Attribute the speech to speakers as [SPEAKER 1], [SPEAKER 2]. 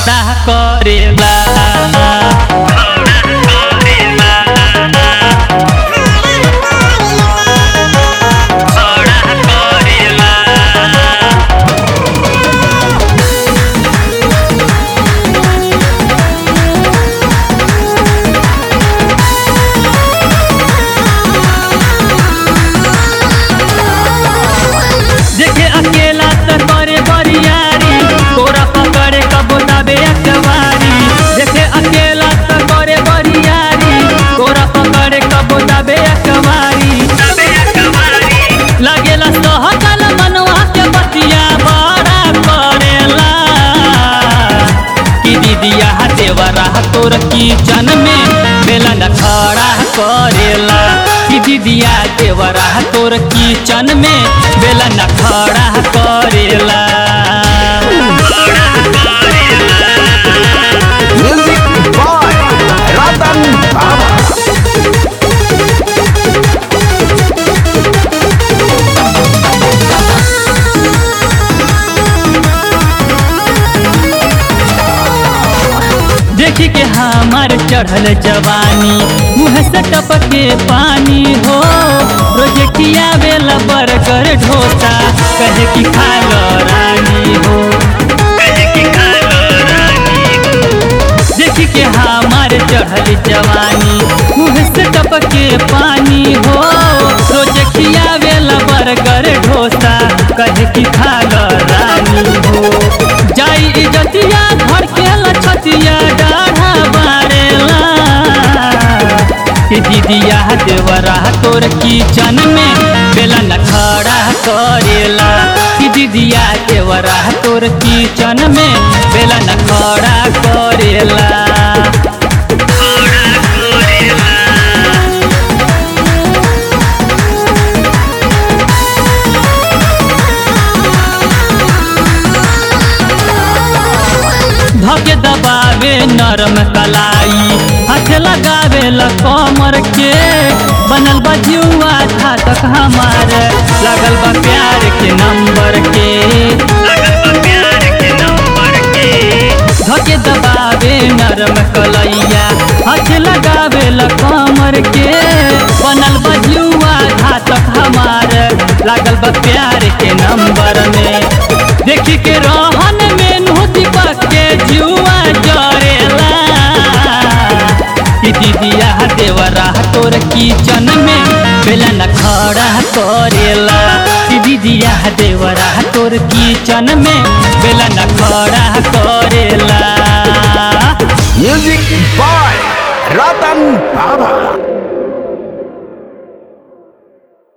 [SPEAKER 1] खड़ा करेला देखे अकेला त करे बरियारी तोरा पकड़े कबो दाबे अकबारी देखे अकेला त करे बरियारी तोरा पकड़े कबो दाबे अकबारी लगेला सहकल मनवा के बतिया बड़ा करेला कि दीदिया देवरा तोर किचन में बेलन खड़ा करेला कि दीदिया देवरा तोर किचन में बेलन खड़ा करेला
[SPEAKER 2] Music by Ratan Baba.
[SPEAKER 1] देखी के हमार चढ़ल जवानी मुँह से टपके पानी हो रोज खियावेला बर्गर ढोसा कहे कि खा लो रानी हो देखी के हमार चढ़ल जवानी मुँह से टपके पानी हो रोज खियावेला बर्गर ढोसा कहे कि खा लो रानी हो जाई इजतिया घर के लछतिया डाढ़ा बारेला कि दीदिया देवरा तोर किचन में बेलन खड़ा करेला कि दीदिया देवरा तोर किचन में बेलन खड़ा करेला धके दबावे नरम कलाई हाथ लगावे ल कमर के बनल बा जुआ था तक हमार लगल बा प्यार के नंबर के धके दबावे नरम कलैया हाथ लगावे ल कमर के बनल बा जुआ था तक हमार लागल बा प्यार के नंबर में देखी के रहन में नु दीपक के जुआ जरेला कि दीदिया देवरा तोर किचन में बेलन खड़ा करेला कि दीदिया देवरा तोर किचन में बेलन खड़ा करेला
[SPEAKER 2] Music by Ratan Baba.